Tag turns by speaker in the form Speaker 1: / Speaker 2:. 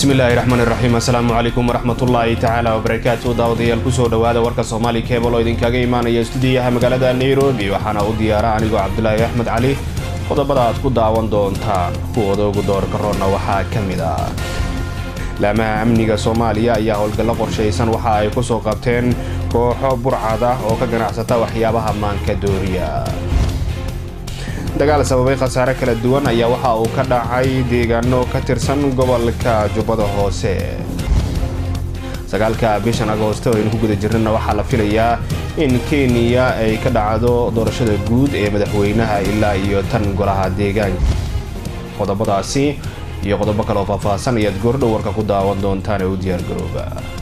Speaker 1: bismillaahi raxmaani raxiim assalaamu calaykum waraxmatullaahi tacaala wabarakaatu daawadayaal kusoo dhowaada warka soomaali keebal oo idinkaga imaanaya stuudiyaha magaalada nairobi waxaana u diyaara anigoo cabdulaahi axmed cali qodobada aad ku daawan doontaan kuwooda ugu doorka roonna waxaa ka mid ah laamaha amniga soomaaliya ayaa howlgallo qorshaysan waxa ay ku soo qabteen kooxo burcad ah oo ka ganacsata waxyaabaha maanka dooriya dagaal sababay khasaare kala duwan ayaa waxa uu ka dhacay deegaano ka tirsan gobolka jubbada hoose sagaalka bishan agoosto aynu ku guda jirnana waxaa la filayaa in kenya ay ka dhacdo doorashada guud ee madaxweynaha ilaa iyo tan golaha deegaanka qodobadaasi iyo qodobo kale oo faahfaahsan ayaad goordhow warka ku daawan doontaan ee u diyaargarooba